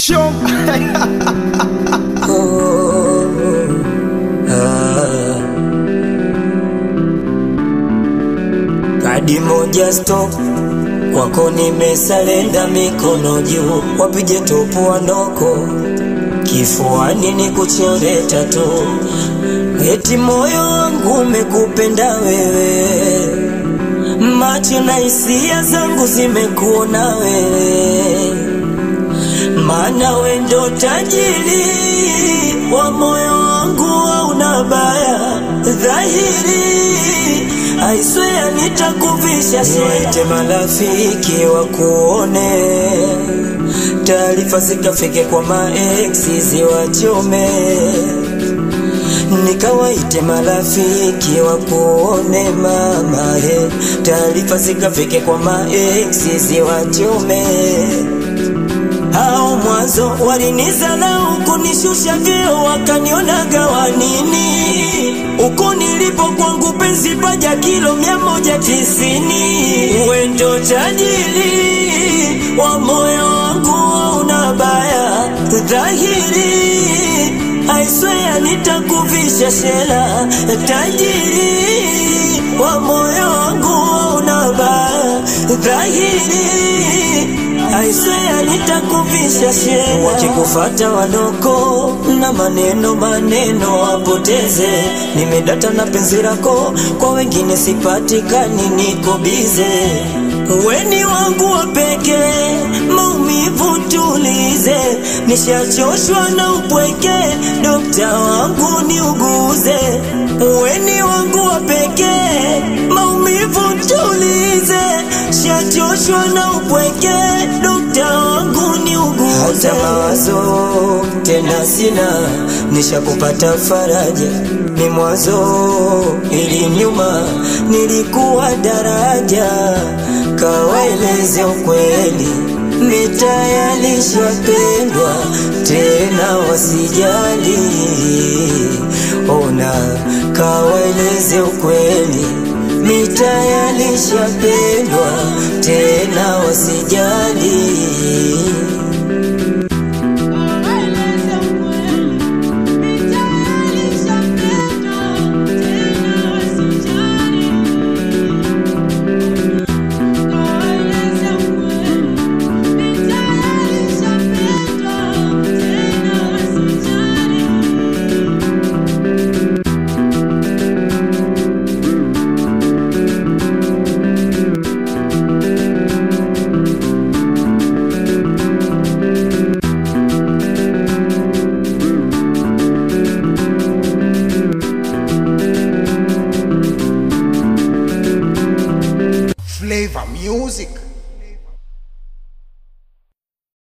Show. Kadi moja stop kwako nimesalenda, mikono juu, wapige topu wanoko kifuani ni kuchore tatu, eti moyo wangu umekupenda wewe, macho na hisia zangu zimekuona wewe, maana we ndo tajiri wa moyo wangu, hauna baya dhahiri I swear nitakuvisha niwaite marafiki wakuone, taarifa zikafike kwa maeksi ziwachome, nikawaite marafiki wakuone mama he, taarifa zikafike kwa maeksi ziwachome. Hao mwanzo walinizarau kunishusha vyeo, wakanionaga wanini uko nilipo kwangu penzi paja kilo mia moja tisini wendo tajiri wa moyo wangu una baya dhahiri I swear nitakuvisha shela tajiri wa moyo wangu una baya dhahiri I swear nitakuvisha shela wakikufata wanoko na maneno maneno wapoteze nimedata na penzi lako kwa wengine sipatikani niko bize weni wangu wa pekee maumivu tulize nishachoshwa na upweke dokta wangu niuguze weni wangu wa pekee maumivu tulize shachoshwa na upweke dokta wangu niuguze hata mawazo tena sina nishakupata faraja ni mwanzo ili nyuma nilikuwa daraja kawaeleze ukweli mitayalishapendwa tena wasijali ona kawaeleze ukweli mitayalishapendwa tena wasijali Flavor music.